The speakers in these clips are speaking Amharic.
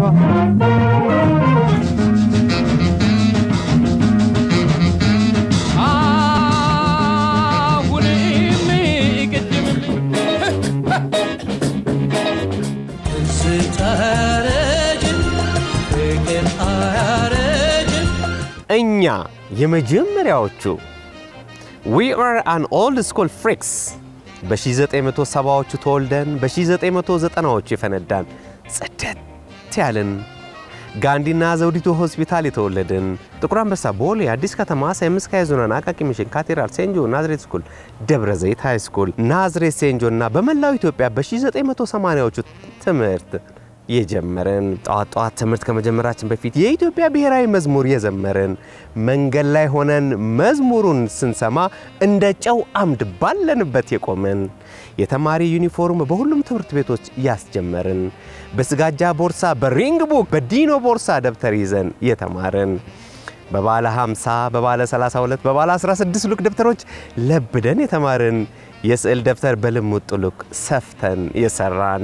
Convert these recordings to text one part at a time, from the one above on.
አሁንም ቅድምም ስታረጅም ፍቅር አያረጅም እኛ የመጀመሪያዎቹ ዊ አር አን ኦልድ ስኩል ፍሪክስ በ1970ዎቹ ተወልደን በ1990ዎቹ የፈነዳን ጽደት ያልን ጋንዲና ዘውዲቱ ሆስፒታል የተወለድን ጥቁር አንበሳ፣ ቦሌ፣ አዲስ ከተማ፣ ሳይምስ ካይዞናን፣ አቃቂ ሚሽን፣ ካቴድራል፣ ሴንጆ፣ ናዝሬት ስኩል፣ ደብረ ዘይት ሃይ ስኩል፣ ናዝሬት ሴንጆ እና በመላው ኢትዮጵያ በ1980ዎቹ ትምህርት የጀመርን ጠዋት ጠዋት ትምህርት ከመጀመራችን በፊት የኢትዮጵያ ብሔራዊ መዝሙር የዘመርን መንገድ ላይ ሆነን መዝሙሩን ስንሰማ እንደ ጨው አምድ ባለንበት የቆምን የተማሪ ዩኒፎርም በሁሉም ትምህርት ቤቶች ያስጀመርን በስጋጃ ቦርሳ በሪንግ ቡክ በዲኖ ቦርሳ ደብተር ይዘን የተማርን በባለ 50 በባለ 32 በባለ 16 ሉክ ደብተሮች ለብደን የተማርን የስዕል ደብተር በልሙጥ ሉክ ሰፍተን የሰራን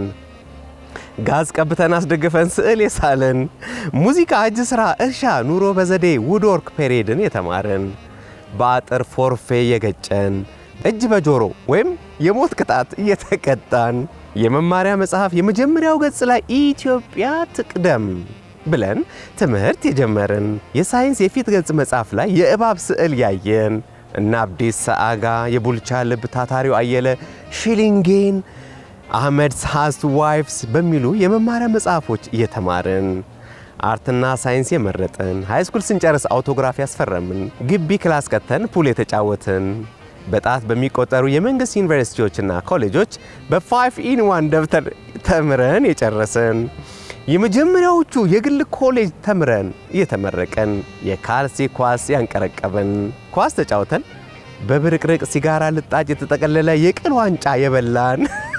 ጋዝ ቀብተን አስደግፈን ስዕል የሳልን ሙዚቃ፣ እጅ ሥራ፣ እርሻ፣ ኑሮ በዘዴ ውድወርክ ፔሬድን የተማርን በአጥር ፎርፌ የገጨን እጅ በጆሮ ወይም የሞት ቅጣት እየተቀጣን የመማሪያ መጽሐፍ የመጀመሪያው ገጽ ላይ ኢትዮጵያ ትቅደም ብለን ትምህርት የጀመርን የሳይንስ የፊት ገጽ መጽሐፍ ላይ የእባብ ስዕል ያየን እና አብዲሳ አጋ፣ የቡልቻ ልብ፣ ታታሪው አየለ፣ ሽሊንጌን አህመድ ሃስት ዋይፍስ በሚሉ የመማሪያ መጽሐፎች እየተማርን አርትና ሳይንስ የመረጥን ሃይስኩል ስንጨርስ አውቶግራፍ ያስፈረምን ግቢ ክላስ ቀተን ፑል የተጫወትን በጣት በሚቆጠሩ የመንግሥት ዩኒቨርሲቲዎችና ኮሌጆች በፋይቭ ኢን ዋን ደብተር ተምረን የጨረስን የመጀመሪያዎቹ የግል ኮሌጅ ተምረን እየተመረቀን የካልሲ ኳስ ያንቀረቀብን ኳስ ተጫውተን በብርቅርቅ ሲጋራ ልጣጭ የተጠቀለለ የቅል ዋንጫ የበላን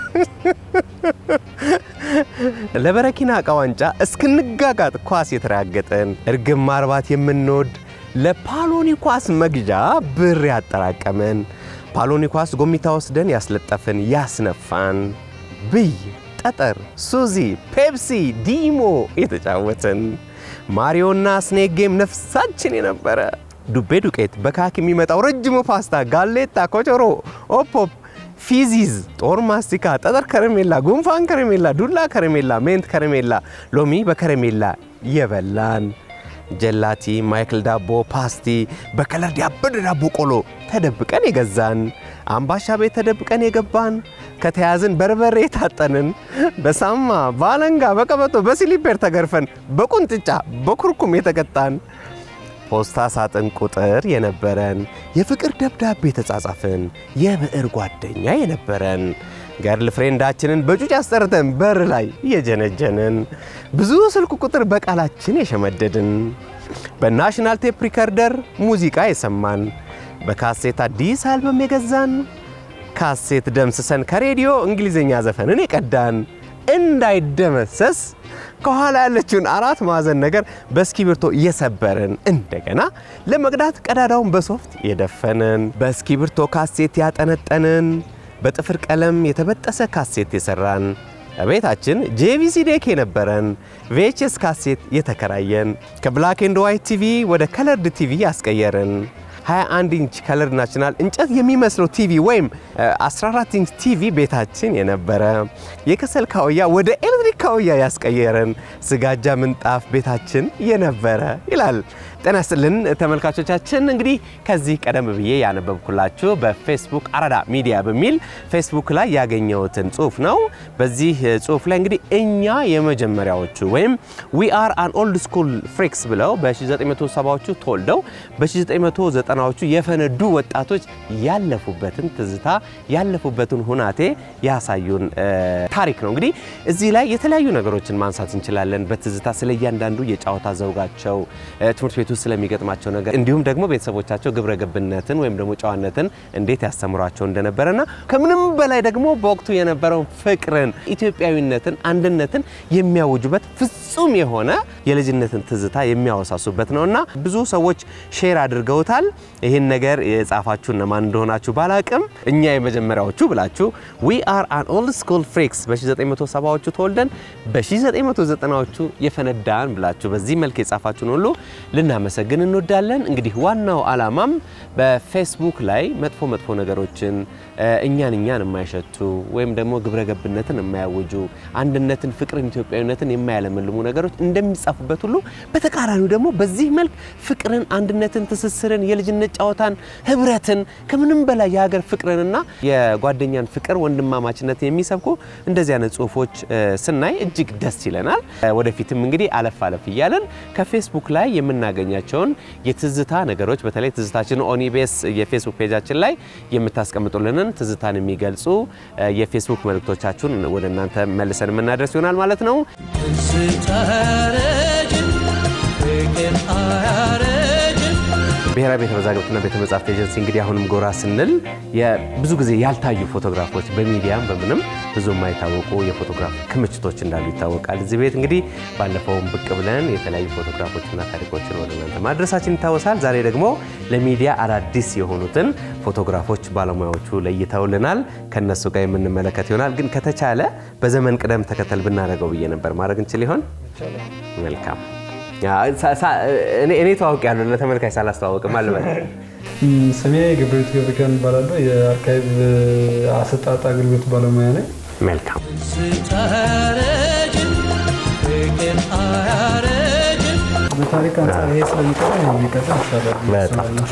ለበረኪና ዕቃ ዋንጫ እስክንጋጋጥ ኳስ የተራገጠን እርግብ ማርባት የምንወድ ለፓሎኒ ኳስ መግዣ ብር ያጠራቀምን ፓሎኒ ኳስ ጎሚታ ወስደን ያስለጠፍን ያስነፋን ብይ፣ ጠጠር፣ ሱዚ፣ ፔፕሲ፣ ዲሞ የተጫወትን ማሪዮና ስኔክ ጌም ነፍሳችን የነበረ ዱቤ ዱቄት፣ በካክ የሚመጣው ረጅሙ ፓስታ፣ ጋሌታ፣ ኮቾሮ፣ ኦፖፕ ፊዚዝ፣ ጦር ማስቲካ፣ ጠጠር ከረሜላ፣ ጉንፋን ከረሜላ፣ ዱላ ከረሜላ፣ ሜንት ከረሜላ፣ ሎሚ በከረሜላ የበላን ጀላቲ፣ ማይክል ዳቦ፣ ፓስቲ፣ በከለር ያበደ ዳቦ ቆሎ ተደብቀን የገዛን አምባሻ ቤት ተደብቀን የገባን ከተያዝን በርበሬ የታጠንን በሳማ በአለንጋ በቀበቶ በሲሊፔር ተገርፈን በቁንጥጫ በኩርኩም የተቀጣን ፖስታ ሳጥን ቁጥር የነበረን የፍቅር ደብዳቤ የተጻጻፍን የብዕር ጓደኛ የነበረን ገርል ፍሬንዳችንን በጩጭ አስጠርተን በር ላይ የጀነጀንን ብዙ ስልክ ቁጥር በቃላችን የሸመደድን በናሽናል ቴፕ ሪከርደር ሙዚቃ የሰማን በካሴት አዲስ አልበም የገዛን ካሴት ደምስሰን ከሬዲዮ እንግሊዝኛ ዘፈንን የቀዳን እንዳይደመሰስ ከኋላ ያለችውን አራት ማዕዘን ነገር በእስኪብርቶ እየሰበርን እንደገና ለመቅዳት ቀዳዳውን በሶፍት የደፈንን በእስኪብርቶ ካሴት ያጠነጠንን በጥፍር ቀለም የተበጠሰ ካሴት የሰራን ቤታችን ጄቪሲ ዴክ የነበረን ቪኤችኤስ ካሴት የተከራየን ከብላክ ኤንድ ዋይት ቲቪ ወደ ከለርድ ቲቪ ያስቀየርን 21 ኢንች ከለር ናሽናል እንጨት የሚመስለው ቲቪ ወይም 14 ኢንች ቲቪ ቤታችን የነበረ የከሰል ካውያ ወደ ኤሌክትሪክ ካውያ ያስቀየረን ስጋጃ ምንጣፍ ቤታችን የነበረ ይላል። ጤና ይስጥልን ተመልካቾቻችን። እንግዲህ ከዚህ ቀደም ብዬ ያነበብኩላችሁ በፌስቡክ አራዳ ሚዲያ በሚል ፌስቡክ ላይ ያገኘሁትን ጽሁፍ ነው። በዚህ ጽሁፍ ላይ እንግዲህ እኛ የመጀመሪያዎቹ ወይም ዊ አር አን ኦልድ ስኩል ፍሪክስ ብለው በ1970ዎቹ ተወልደው በ1990ዎቹ የፈነዱ ወጣቶች ያለፉበትን ትዝታ ያለፉበትን ሁናቴ ያሳዩን ታሪክ ነው። እንግዲህ እዚህ ላይ የተለያዩ ነገሮችን ማንሳት እንችላለን። በትዝታ ስለ እያንዳንዱ የጨዋታ ዘውጋቸው ትምህርት ቤት ውስጥ ስለሚገጥማቸው ነገር እንዲሁም ደግሞ ቤተሰቦቻቸው ግብረ ገብነትን ወይም ደግሞ ጨዋነትን እንዴት ያስተምሯቸው እንደነበረና ከምንም በላይ ደግሞ በወቅቱ የነበረውን ፍቅርን፣ ኢትዮጵያዊነትን፣ አንድነትን የሚያውጁበት ፍጹም የሆነ የልጅነትን ትዝታ የሚያወሳሱበት ነውና ብዙ ሰዎች ሼር አድርገውታል። ይህን ነገር የጻፋችሁ እነማን እንደሆናችሁ ባላቅም እኛ የመጀመሪያዎቹ ብላችሁ ዊ አር አን ኦልድ ስኩል ፍሪክስ በ1970ዎቹ ተወልደን በ1990ዎቹ የፈነዳን ብላችሁ በዚህ መልክ የጻፋችሁን ሁሉ ልናመሰግን እንወዳለን። እንግዲህ ዋናው ዓላማም በፌስቡክ ላይ መጥፎ መጥፎ ነገሮችን እኛን እኛን የማይሸቱ ወይም ደግሞ ግብረ ገብነትን የማያውጁ አንድነትን፣ ፍቅርን፣ ኢትዮጵያዊነትን የማያለመልሙ ነገሮች እንደሚጻፉበት ሁሉ በተቃራኒው ደግሞ በዚህ መልክ ፍቅርን፣ አንድነትን፣ ትስስርን፣ የልጅነት ጨዋታን፣ ህብረትን ከምንም በላይ የሀገር ፍቅርንና የጓደኛን ፍቅር ወንድማማችነትን የሚሰብኩ እንደዚህ አይነት ጽሁፎች ስናይ እጅግ ደስ ይለናል። ወደፊትም እንግዲህ አለፍ አለፍ እያለን ከፌስቡክ ላይ የምናገኛቸውን የትዝታ ነገሮች በተለይ ትዝታችን ኦኒቤስ የፌስቡክ ፔጃችን ላይ የምታስቀምጡልንን ትዝታን የሚገልጹ የፌስቡክ መልእክቶቻችሁን ወደ እናንተ መልሰን የምናደርስ ይሆናል ማለት ነው። ስታረጅም ፍቅር አያረጅም ብሔራዊ ቤተ መዛግብትና ቤተ መጻሕፍት ኤጀንሲ እንግዲህ አሁንም ጎራ ስንል ብዙ ጊዜ ያልታዩ ፎቶግራፎች በሚዲያም በምንም ብዙ የማይታወቁ የፎቶግራፍ ክምችቶች እንዳሉ ይታወቃል። እዚህ ቤት እንግዲህ ባለፈውም ብቅ ብለን የተለያዩ ፎቶግራፎችና ታሪኮችን ወደ እናንተ ማድረሳችን ይታወሳል። ዛሬ ደግሞ ለሚዲያ አዳዲስ የሆኑትን ፎቶግራፎች ባለሙያዎቹ ለይተውልናል። ከነሱ ጋር የምንመለከት ይሆናል። ግን ከተቻለ በዘመን ቅደም ተከተል ብናደርገው ብዬ ነበር። ማድረግ እንችል ይሆን? መልካም እኔ ተዋውቅ ያሉ ለተመልካች ሳላስተዋወቅም አልበል። ስሜ ገብረሕይወት ገብረኪዳን እባላለሁ። የአርካይቭ አሰጣጥ አገልግሎት ባለሙያ ነኝ። መልካም ስታረጅም ፍቅር አያረጅም በታሪክ አንጻር ይሄ ስለሚቀር የሚቀጥል ይሻላል። በጣም ጥሩ።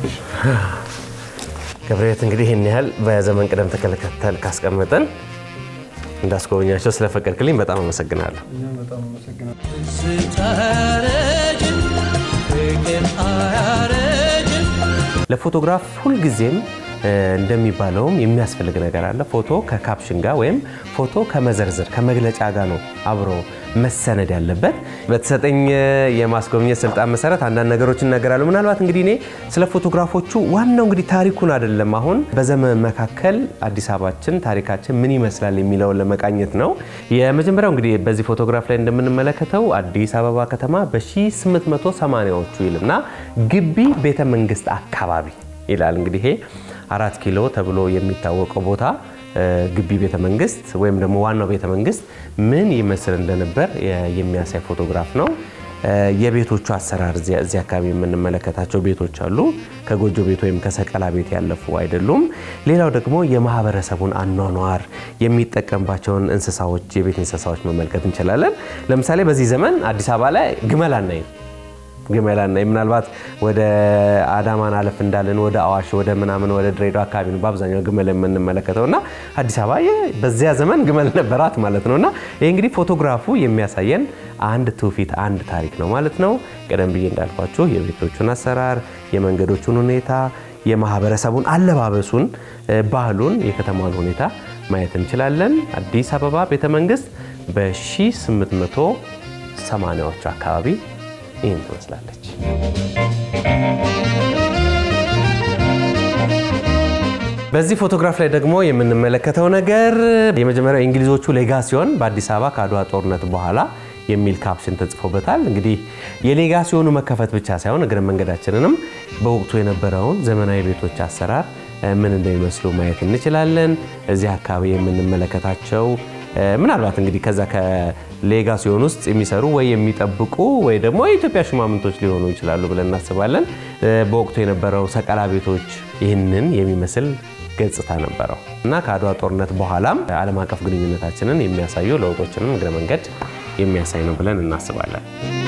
ገብረሕይወት እንግዲህ ይህን ያህል በዘመን ቅደም ተከተል ካስቀመጠን እንዳስጎበኛቸው ስለፈቀድክልኝ በጣም አመሰግናለሁ። እኛም በጣም አመሰግናለሁ። ስታረጅም ፍቅር አያረጅም ለፎቶግራፍ ሁልጊዜም እንደሚባለውም የሚያስፈልግ ነገር አለ። ፎቶ ከካፕሽን ጋር ወይም ፎቶ ከመዘርዘር ከመግለጫ ጋር ነው አብሮ መሰነድ ያለበት። በተሰጠኝ የማስጎብኘት ስልጣን መሰረት አንዳንድ ነገሮች እናገራለሁ። ምናልባት እንግዲህ እኔ ስለ ፎቶግራፎቹ ዋናው እንግዲህ ታሪኩን አይደለም፣ አሁን በዘመን መካከል አዲስ አበባችን ታሪካችን ምን ይመስላል የሚለውን ለመቃኘት ነው። የመጀመሪያው እንግዲህ በዚህ ፎቶግራፍ ላይ እንደምንመለከተው አዲስ አበባ ከተማ በ1880ዎቹ ይልና ግቢ ቤተ መንግስት አካባቢ ይላል። እንግዲህ ይሄ አራት ኪሎ ተብሎ የሚታወቀው ቦታ ግቢ ቤተ መንግስት ወይም ደግሞ ዋናው ቤተ መንግስት ምን ይመስል እንደነበር የሚያሳይ ፎቶግራፍ ነው። የቤቶቹ አሰራር እዚህ አካባቢ የምንመለከታቸው ቤቶች አሉ። ከጎጆ ቤት ወይም ከሰቀላ ቤት ያለፉ አይደሉም። ሌላው ደግሞ የማህበረሰቡን አኗኗር የሚጠቀምባቸውን እንስሳዎች፣ የቤት እንስሳዎች መመልከት እንችላለን። ለምሳሌ በዚህ ዘመን አዲስ አበባ ላይ ግመል አናይም። ግመላና ምናልባት ወደ አዳማን አለፍ እንዳለን ወደ አዋሽ ወደ ምናምን ወደ ድሬዳዋ አካባቢ ነው በአብዛኛው ግመል የምንመለከተው እና አዲስ አበባ በዚያ ዘመን ግመል ነበራት ማለት ነው። እና ይህ እንግዲህ ፎቶግራፉ የሚያሳየን አንድ ትውፊት አንድ ታሪክ ነው ማለት ነው። ቀደም ብዬ እንዳልኳችሁ የቤቶቹን አሰራር፣ የመንገዶቹን ሁኔታ፣ የማህበረሰቡን አለባበሱን፣ ባህሉን፣ የከተማውን ሁኔታ ማየት እንችላለን። አዲስ አበባ ቤተ መንግስት በ1880ዎቹ አካባቢ ይህን ትመስላለች። በዚህ ፎቶግራፍ ላይ ደግሞ የምንመለከተው ነገር የመጀመሪያው የእንግሊዞቹ ሌጋሲዮን በአዲስ አበባ ከአድዋ ጦርነት በኋላ የሚል ካፕሽን ተጽፎበታል። እንግዲህ የሌጋሲዮኑ መከፈት ብቻ ሳይሆን እግረ መንገዳችንንም በወቅቱ የነበረውን ዘመናዊ ቤቶች አሰራር ምን እንደሚመስሉ ማየት እንችላለን። እዚህ አካባቢ የምንመለከታቸው ምናልባት እንግዲህ ከዛ ከሌጋሲዮን ውስጥ የሚሰሩ ወይ የሚጠብቁ ወይ ደግሞ የኢትዮጵያ ሽማምንቶች ሊሆኑ ይችላሉ ብለን እናስባለን። በወቅቱ የነበረው ሰቀላ ቤቶች ይህንን የሚመስል ገጽታ ነበረው እና ከአድዋ ጦርነት በኋላም ዓለም አቀፍ ግንኙነታችንን የሚያሳዩ ለውጦችንም እግረ መንገድ የሚያሳይ ነው ብለን እናስባለን።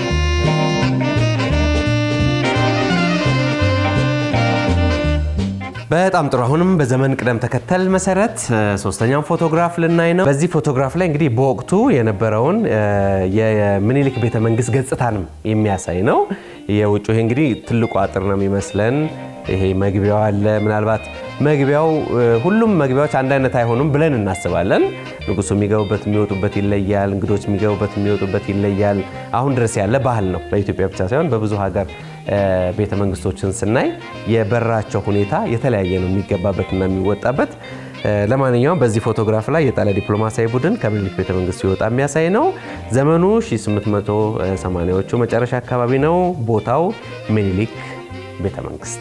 በጣም ጥሩ። አሁንም በዘመን ቅደም ተከተል መሰረት ሶስተኛውን ፎቶግራፍ ልናይ ነው። በዚህ ፎቶግራፍ ላይ እንግዲህ በወቅቱ የነበረውን የምኒልክ ቤተ መንግስት ገጽታንም የሚያሳይ ነው። የውጭ ይሄ እንግዲህ ትልቁ አጥር ነው የሚመስለን። ይሄ መግቢያው አለ። ምናልባት መግቢያው ሁሉም መግቢያዎች አንድ አይነት አይሆኑም ብለን እናስባለን። ንጉሱ የሚገቡበት የሚወጡበት ይለያል። እንግዶች የሚገቡበት የሚወጡበት ይለያል። አሁን ድረስ ያለ ባህል ነው። በኢትዮጵያ ብቻ ሳይሆን በብዙ ሀገር ቤተ መንግስቶችን ስናይ የበራቸው ሁኔታ የተለያየ ነው፣ የሚገባበትና የሚወጣበት። ለማንኛውም በዚህ ፎቶግራፍ ላይ የጣሊያ ዲፕሎማሲያዊ ቡድን ከምኒልክ ቤተ መንግስት ሲወጣ የሚያሳይ ነው። ዘመኑ 1880ዎቹ መጨረሻ አካባቢ ነው። ቦታው ምኒልክ ቤተ መንግስት።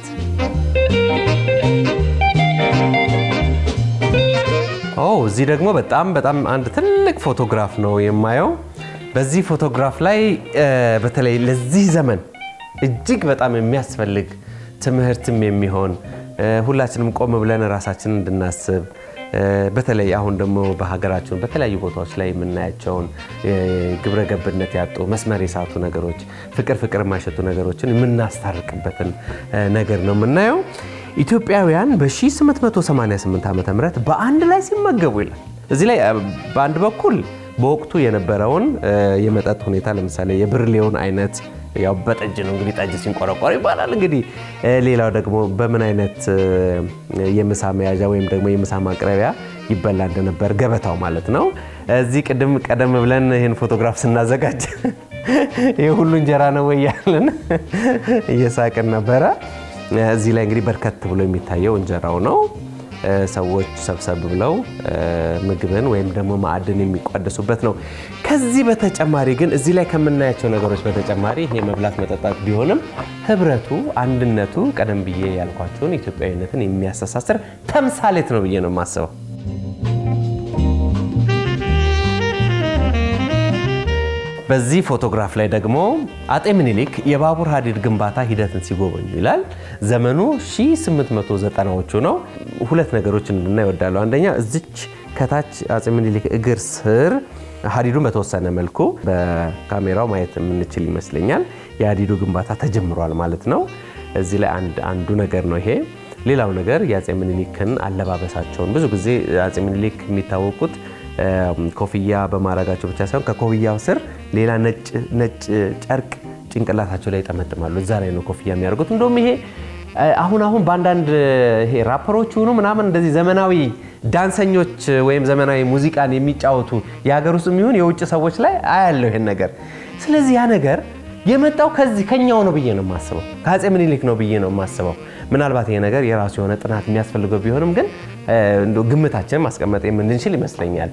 ኦ እዚህ ደግሞ በጣም በጣም አንድ ትልቅ ፎቶግራፍ ነው የማየው። በዚህ ፎቶግራፍ ላይ በተለይ ለዚህ ዘመን እጅግ በጣም የሚያስፈልግ ትምህርትም የሚሆን ሁላችንም ቆም ብለን ራሳችንን እንድናስብ በተለይ አሁን ደግሞ በሀገራችን በተለያዩ ቦታዎች ላይ የምናያቸውን ግብረ ገብነት ያጡ መስመር የሳቱ ነገሮች፣ ፍቅር ፍቅር የማይሸቱ ነገሮችን የምናስታርቅበትን ነገር ነው የምናየው። ኢትዮጵያውያን በ1888 ዓ ም በአንድ ላይ ሲመገቡ ይላል። እዚህ ላይ በአንድ በኩል በወቅቱ የነበረውን የመጠጥ ሁኔታ ለምሳሌ የብርሌውን አይነት ያው በጠጅ ነው እንግዲህ ጠጅ ሲንቆረቆር ይባላል። እንግዲህ ሌላው ደግሞ በምን አይነት የምሳ መያዣ ወይም ደግሞ የምሳ ማቅረቢያ ይበላ እንደነበር ገበታው ማለት ነው። እዚህ ቅድም ቀደም ብለን ይህን ፎቶግራፍ ስናዘጋጅ ይህ ሁሉ እንጀራ ነው ወይ ያለን እየሳቅን ነበረ። እዚህ ላይ እንግዲህ በርከት ብሎ የሚታየው እንጀራው ነው። ሰዎች ሰብሰብ ብለው ምግብን ወይም ደግሞ ማዕድን የሚቋደሱበት ነው። ከዚህ በተጨማሪ ግን እዚህ ላይ ከምናያቸው ነገሮች በተጨማሪ ይሄ መብላት መጠጣት ቢሆንም ህብረቱ፣ አንድነቱ ቀደም ብዬ ያልኳቸውን ኢትዮጵያዊነትን የሚያስተሳስር ተምሳሌት ነው ብዬ ነው የማስበው። በዚህ ፎቶግራፍ ላይ ደግሞ አጤ ምኒልክ የባቡር ሀዲድ ግንባታ ሂደትን ሲጎበኙ ይላል። ዘመኑ 1890ዎቹ ነው። ሁለት ነገሮች እንድናይ እወዳለሁ። አንደኛ እዚች ከታች አጼ ምኒልክ እግር ስር ሀዲዱን በተወሰነ መልኩ በካሜራው ማየት የምንችል ይመስለኛል። የሀዲዱ ግንባታ ተጀምሯል ማለት ነው። እዚህ ላይ አንዱ ነገር ነው ይሄ። ሌላው ነገር የአጼ ምኒልክን አለባበሳቸውን ብዙ ጊዜ አጼ ምኒልክ የሚታወቁት ኮፍያ በማድረጋቸው ብቻ ሳይሆን ከኮፍያው ስር ሌላ ነጭ ጨርቅ ጭንቅላታቸው ላይ ይጠመጥማሉ። እዛ ላይ ነው ኮፍያ የሚያደርጉት። እንደውም ይሄ አሁን አሁን በአንዳንድ ይሄ ራፐሮች ሆኑ ምናምን እንደዚህ ዘመናዊ ዳንሰኞች ወይም ዘመናዊ ሙዚቃን የሚጫወቱ የሀገር ውስጥ የሚሆን የውጭ ሰዎች ላይ አያለው ይሄን ነገር። ስለዚህ ያ ነገር የመጣው ከዚህ ከኛው ነው ብዬ ነው የማስበው፣ ከአጼ ምኒልክ ነው ብዬ ነው የማስበው። ምናልባት ይሄ ነገር የራሱ የሆነ ጥናት የሚያስፈልገው ቢሆንም ግን ግምታችንን ማስቀመጥ የምንችል ይመስለኛል።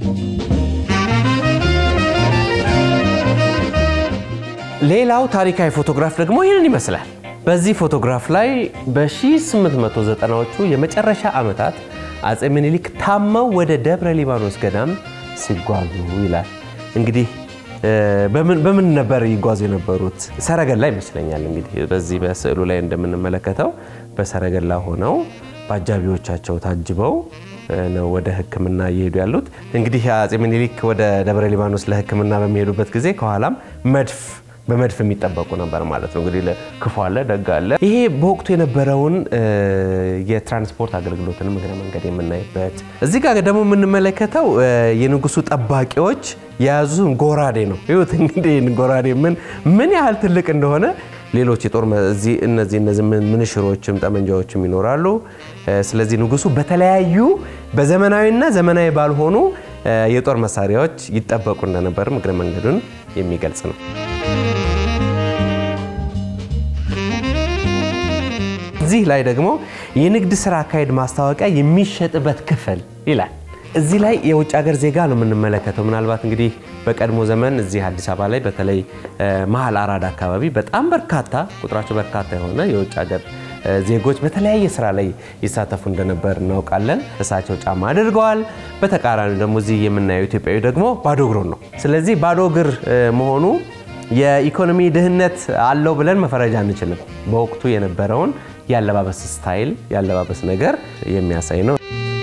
ሌላው ታሪካዊ ፎቶግራፍ ደግሞ ይህንን ይመስላል። በዚህ ፎቶግራፍ ላይ በ1890ዎቹ የመጨረሻ ዓመታት አጼ ምኒልክ ታመው ወደ ደብረ ሊባኖስ ገዳም ሲጓዙ ይላል። እንግዲህ በምን ነበር ይጓዙ የነበሩት? ሰረገላ ይመስለኛል። እንግዲህ በዚህ በስዕሉ ላይ እንደምንመለከተው በሰረገላ ሆነው በአጃቢዎቻቸው ታጅበው ነው ወደ ሕክምና እየሄዱ ያሉት። እንግዲህ አጼ ምኒልክ ወደ ደብረ ሊባኖስ ለሕክምና በሚሄዱበት ጊዜ ከኋላም መድፍ በመድፍ የሚጠበቁ ነበር ማለት ነው። እንግዲህ ክፉ አለ ደግ አለ። ይሄ በወቅቱ የነበረውን የትራንስፖርት አገልግሎትንም እግረ መንገድ የምናይበት እዚህ ጋር ደግሞ የምንመለከተው የንጉሱ ጠባቂዎች የያዙትን ጎራዴ ነው። ይሁት እንግዲህ ጎራዴ ምን ምን ያህል ትልቅ እንደሆነ ሌሎች የጦር እነዚህ እነዚህ ምንሽሮችም ጠመንጃዎችም ይኖራሉ። ስለዚህ ንጉሱ በተለያዩ በዘመናዊና ዘመናዊ ባልሆኑ የጦር መሳሪያዎች ይጠበቁ እንደነበርም እግረ መንገዱን የሚገልጽ ነው። እዚህ ላይ ደግሞ የንግድ ስራ አካሄድ ማስታወቂያ የሚሸጥበት ክፍል ይላል። እዚህ ላይ የውጭ ሀገር ዜጋ ነው የምንመለከተው። ምናልባት እንግዲህ በቀድሞ ዘመን እዚህ አዲስ አበባ ላይ በተለይ መሀል አራዳ አካባቢ በጣም በርካታ ቁጥራቸው በርካታ የሆነ የውጭ ሀገር ዜጎች በተለያየ ስራ ላይ ይሳተፉ እንደነበር እናውቃለን። እሳቸው ጫማ አድርገዋል። በተቃራኒ ደግሞ እዚህ የምናየው ኢትዮጵያዊ ደግሞ ባዶ እግሩን ነው። ስለዚህ ባዶ እግር መሆኑ የኢኮኖሚ ድህነት አለው ብለን መፈረጃ አንችልም። በወቅቱ የነበረውን የአለባበስ ስታይል የአለባበስ ነገር የሚያሳይ ነው።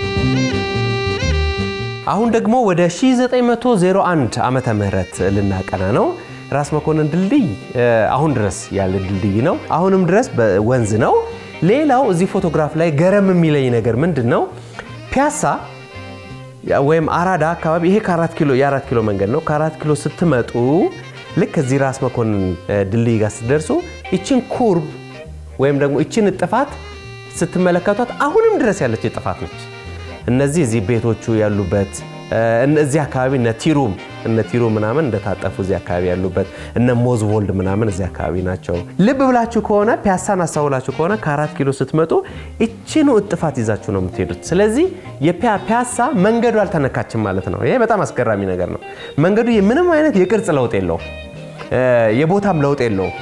አሁን ደግሞ ወደ 1901 ዓመተ ምህረት ልናቀና ነው። ራስ መኮንን ድልድይ አሁን ድረስ ያለ ድልድይ ነው። አሁንም ድረስ ወንዝ ነው። ሌላው እዚህ ፎቶግራፍ ላይ ገረም የሚለኝ ነገር ምንድን ነው? ፒያሳ ወይም አራዳ አካባቢ ይሄ ከአራት ኪሎ የአራት ኪሎ መንገድ ነው። ከአራት ኪሎ ስትመጡ ልክ እዚህ ራስ መኮንን ድልድይ ጋር ስትደርሱ ይችን ኩርብ ወይም ደግሞ ይችን እጥፋት ስትመለከቷት አሁንም ድረስ ያለች እጥፋት ነች። እነዚህ እዚህ ቤቶቹ ያሉበት እዚህ አካባቢ እነ ቲሩም እነ ቲሮ ምናምን እንደታጠፉ እዚህ አካባቢ ያሉበት እነ ሞዝቮልድ ምናምን እዚህ አካባቢ ናቸው። ልብ ብላችሁ ከሆነ ፒያሳን አስተውላችሁ ከሆነ ከአራት ኪሎ ስትመጡ እችኑ እጥፋት ይዛችሁ ነው የምትሄዱት። ስለዚህ የፒያሳ መንገዱ አልተነካችም ማለት ነው። ይሄ በጣም አስገራሚ ነገር ነው። መንገዱ ምንም አይነት የቅርጽ ለውጥ የለውም፣ የቦታም ለውጥ የለውም።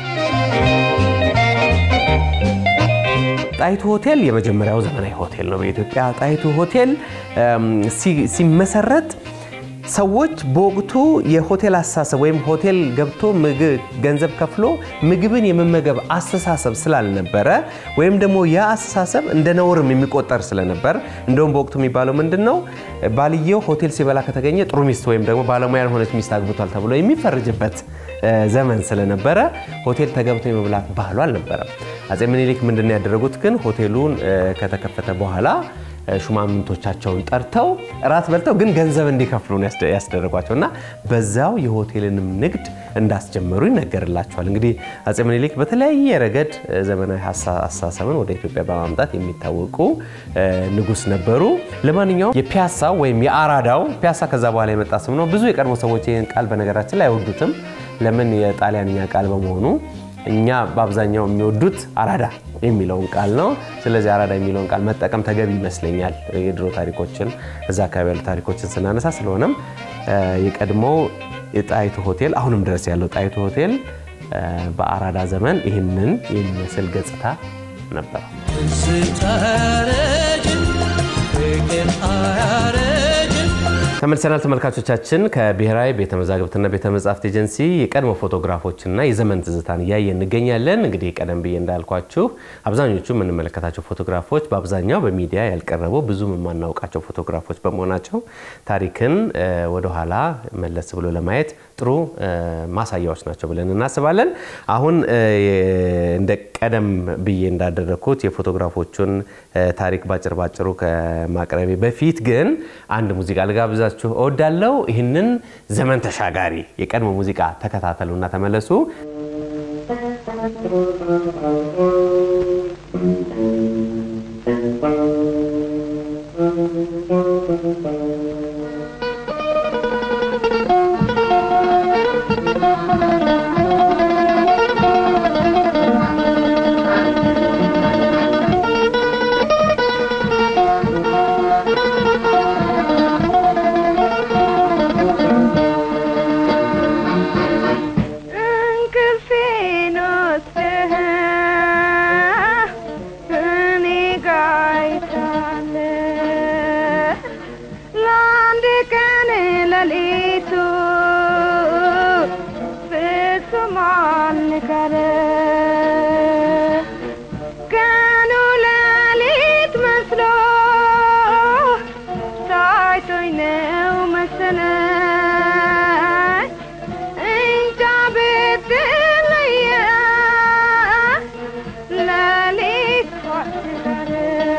ጣይቱ ሆቴል የመጀመሪያው ዘመናዊ ሆቴል ነው በኢትዮጵያ። ጣይቱ ሆቴል ሲመሰረት ሰዎች በወቅቱ የሆቴል አስተሳሰብ ወይም ሆቴል ገብቶ ገንዘብ ከፍሎ ምግብን የመመገብ አስተሳሰብ ስላልነበረ ወይም ደግሞ ያ አስተሳሰብ እንደ ነውርም የሚቆጠር ስለነበር እንደውም በወቅቱ የሚባለው ምንድን ነው ባልየው ሆቴል ሲበላ ከተገኘ ጥሩ ሚስት ወይም ደግሞ ባለሙያ ያልሆነች ሚስት አግብቷል ተብሎ የሚፈርጅበት ዘመን ስለነበረ ሆቴል ተገብቶ የመብላት ባህሉ አልነበረም። አፄ ምኒልክ ምንድን ነው ያደረጉት ግን ሆቴሉን ከተከፈተ በኋላ ሹማምንቶቻቸውን ጠርተው እራት በልተው ግን ገንዘብ እንዲከፍሉ ነው ያስደረጓቸው እና በዛው የሆቴልንም ንግድ እንዳስጀመሩ ይነገርላቸዋል። እንግዲህ አፄ ምኒልክ በተለያየ ረገድ ዘመናዊ አስተሳሰብን ወደ ኢትዮጵያ በማምጣት የሚታወቁ ንጉሥ ነበሩ። ለማንኛውም የፒያሳ ወይም የአራዳው ፒያሳ ከዛ በኋላ የመጣ ስም ነው። ብዙ የቀድሞ ሰዎች ይህን ቃል በነገራችን ላይ አይወዱትም። ለምን? የጣሊያንኛ ቃል በመሆኑ እኛ በአብዛኛው የሚወዱት አራዳ የሚለውን ቃል ነው። ስለዚህ አራዳ የሚለውን ቃል መጠቀም ተገቢ ይመስለኛል፣ የድሮ ታሪኮችን እዛ አካባቢ ያሉ ታሪኮችን ስናነሳ። ስለሆነም የቀድሞው የጣይቱ ሆቴል አሁንም ድረስ ያለው ጣይቱ ሆቴል በአራዳ ዘመን ይህንን የሚመስል ገጽታ ነበረው። ትዝታ አያረጅም ፍቅር አያረጅም ተመልሰናል ተመልካቾቻችን። ከብሔራዊ ቤተ መዛግብትና ቤተ መጻሕፍት ኤጀንሲ የቀድሞ ፎቶግራፎችና የዘመን ትዝታን እያየ እንገኛለን። እንግዲህ ቀደም ብዬ እንዳልኳችሁ አብዛኞቹ የምንመለከታቸው ፎቶግራፎች በአብዛኛው በሚዲያ ያልቀረቡ ብዙም የማናውቃቸው ፎቶግራፎች በመሆናቸው ታሪክን ወደኋላ መለስ ብሎ ለማየት ጥሩ ማሳያዎች ናቸው ብለን እናስባለን። አሁን እንደ ቀደም ብዬ እንዳደረግኩት የፎቶግራፎቹን ታሪክ ባጭር ባጭሩ ከማቅረቤ በፊት ግን አንድ ሙዚቃ ልጋብዛችሁ እወዳለሁ። ይህንን ዘመን ተሻጋሪ የቀድሞ ሙዚቃ ተከታተሉና ተመለሱ። እንቅልፌን ወስደህ እኔ ጋር አይታለህ ለአንድ ቀን ሌሊቱ ፍጹም አልነጋለህ ቀኑ ሌሊት መስሎ ታይቶኝ ነው መሰለኝ እንጃ ብትለየ ሌሊት ዋትጋር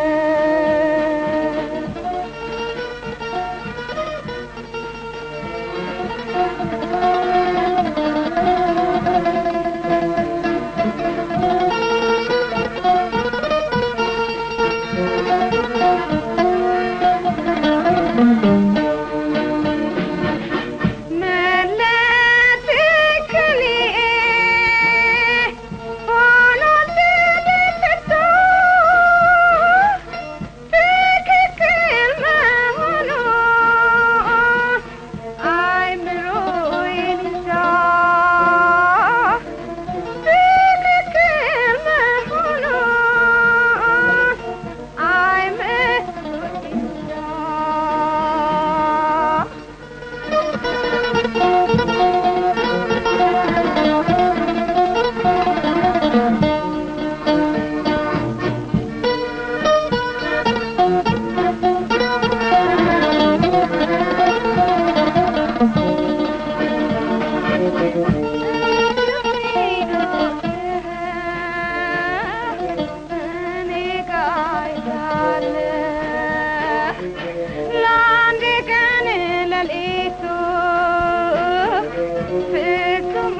ለአንድ ቀን ሌሊቱ ፍጹም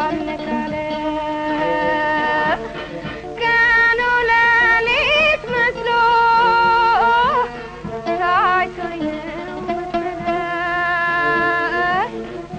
አልነጋለህ ቀኑ ሌሊት መስሎ ታይቶኝ ነው መሰለኝ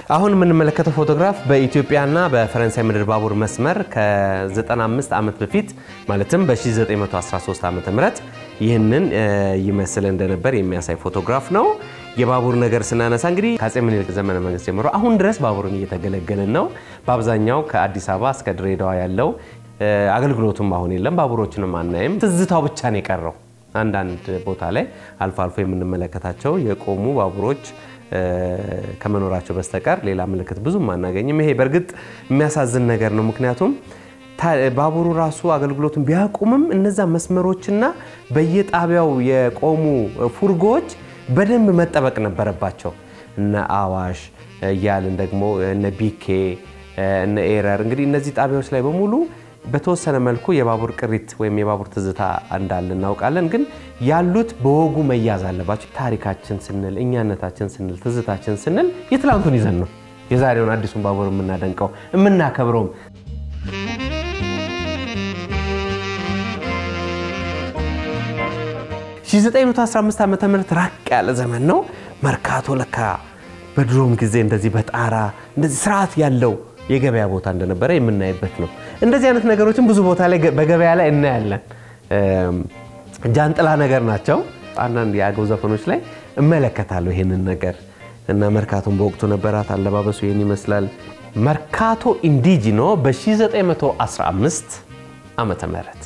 አሁን የምንመለከተው ፎቶግራፍ በኢትዮጵያና በፈረንሳይ ምድር ባቡር መስመር ከ95 ዓመት በፊት ማለትም በ1913 ዓ ም ይህንን እ፣ ይመስል እንደነበር የሚያሳይ ፎቶግራፍ ነው። የባቡር ነገር ስናነሳ እንግዲህ ከአፄ ምኒልክ ዘመነ መንግስት ጀምሮ አሁን ድረስ ባቡርን እየተገለገልን ነው። በአብዛኛው ከአዲስ አበባ እስከ ድሬዳዋ ያለው እ፣ አገልግሎቱም አሁን የለም። ባቡሮችንም አናይም። ትዝታው ብቻ ነው የቀረው። አንዳንድ ቦታ ላይ አልፎ አልፎ የምንመለከታቸው የቆሙ ባቡሮች እ፣ ከመኖራቸው በስተቀር ሌላ ምልክት ብዙም አናገኝም። ይሄ በእርግጥ የሚያሳዝን ነገር ነው። ምክንያቱም ታ- ባቡሩ ራሱ አገልግሎቱን ቢያቁምም እነዛ መስመሮችና በየጣቢያው የቆሙ ፉርጎዎች በደንብ መጠበቅ ነበረባቸው። እነ አዋሽ እያልን ደግሞ እነ ቢኬ እነ ኤረር እንግዲህ እነዚህ ጣቢያዎች ላይ በሙሉ በተወሰነ መልኩ የባቡር ቅሪት ወይም የባቡር ትዝታ እንዳለ እናውቃለን። ግን ያሉት በወጉ መያዝ አለባቸው። ታሪካችን ስንል እኛነታችን ስንል ትዝታችን ስንል የትላንቱን ይዘን ነው የዛሬውን አዲሱን ባቡር የምናደንቀው የምናከብረውም። ሺ915 ዓ ም ራቅ ያለ ዘመን ነው። መርካቶ ለካ በድሮም ጊዜ እንደዚህ በጣራ እንደዚህ ስርዓት ያለው የገበያ ቦታ እንደነበረ የምናይበት ነው። እንደዚህ አይነት ነገሮችን ብዙ ቦታ ላይ በገበያ ላይ እናያለን። እም፣ ጃንጥላ ነገር ናቸው። አንዳንድ የአገው ዘፈኖች ላይ እመለከታለሁ ይሄንን ነገር እና መርካቶን በወቅቱ ነበራት። አለባበሱ ይህን ይመስላል። መርካቶ ኢንዲጂኖ በ1915 ዓመተ ምህረት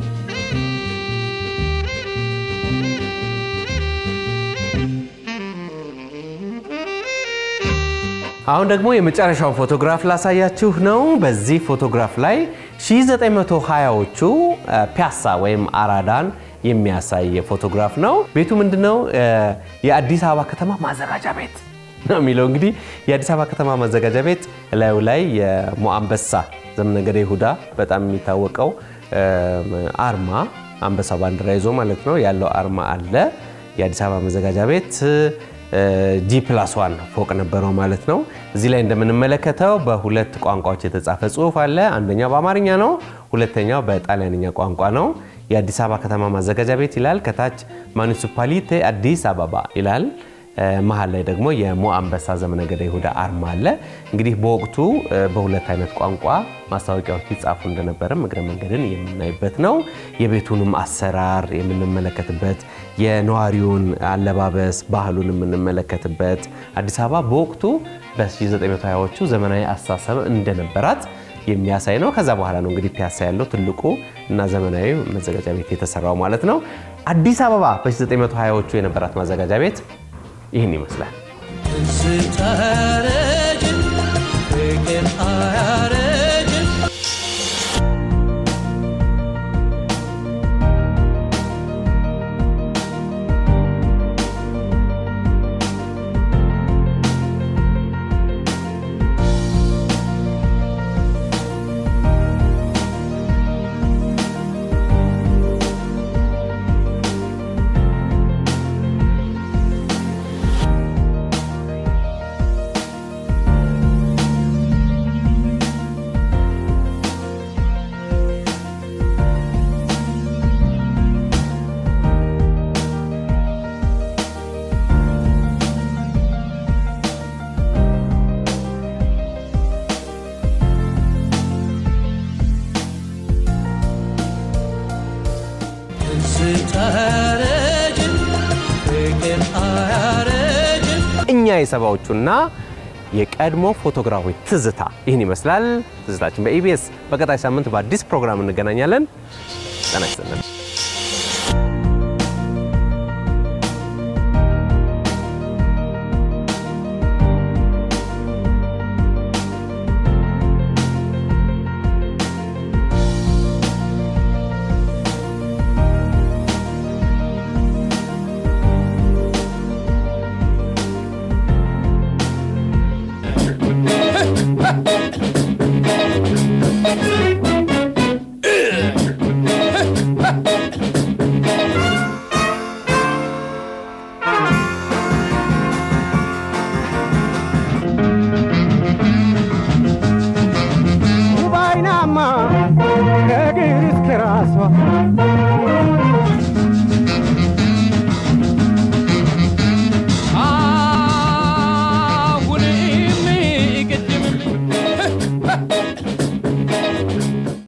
አሁን ደግሞ የመጨረሻውን ፎቶግራፍ ላሳያችሁ ነው። በዚህ ፎቶግራፍ ላይ 1920ዎቹ ፒያሳ ወይም አራዳን የሚያሳይ ፎቶግራፍ ነው። ቤቱ ምንድነው? የአዲስ አበባ ከተማ ማዘጋጃ ቤት ነው የሚለው። እንግዲህ የአዲስ አበባ ከተማ ማዘጋጃ ቤት እላዩ ላይ የሞአንበሳ ዘመነገደ ይሁዳ በጣም የሚታወቀው አርማ አንበሳ ባንዲራ ይዞ ማለት ነው ያለው አርማ አለ። የአዲስ አበባ መዘጋጃ ቤት ጂ ፕላስ ዋን ፎቅ ነበረው ማለት ነው። እዚህ ላይ እንደምንመለከተው በሁለት ቋንቋዎች የተጻፈ ጽሑፍ አለ። አንደኛው በአማርኛ ነው፣ ሁለተኛው በጣሊያንኛ ቋንቋ ነው። የአዲስ አበባ ከተማ ማዘጋጃ ቤት ይላል። ከታች ማኒሲፓሊቴ አዲስ አበባ ይላል። መሀል ላይ ደግሞ የሞአንበሳ ዘመነገደ ይሁዳ አርማ አለ። እንግዲህ በወቅቱ በሁለት አይነት ቋንቋ ማስታወቂያዎች ይጻፉ እንደነበረም እግረ መንገድን የምናይበት ነው። የቤቱንም አሰራር የምንመለከትበት፣ የነዋሪውን አለባበስ ባህሉን የምንመለከትበት አዲስ አበባ በወቅቱ በ1920ዎቹ ዘመናዊ አስተሳሰብ እንደነበራት የሚያሳይ ነው። ከዛ በኋላ ነው እንግዲህ ፒያሳ ያለው ትልቁ እና ዘመናዊ መዘጋጃ ቤት የተሰራው ማለት ነው። አዲስ አበባ በ1920ዎቹ የነበራት ማዘጋጃ ቤት ይህን ይመስላል። ትዝታ አያረጅም፣ ፍቅር አያረጅም። ትዝታ አያረጅም፣ ፍቅር አያረጅም። እኛ የሰባዎቹና የቀድሞ ፎቶግራፎች ትዝታ ይህን ይመስላል። ትዝታችን በኢቢኤስ በቀጣይ ሳምንት በአዲስ ፕሮግራም እንገናኛለን። ጤና ይስጥልን። ባይናማ ከእግር እስከ ራሷ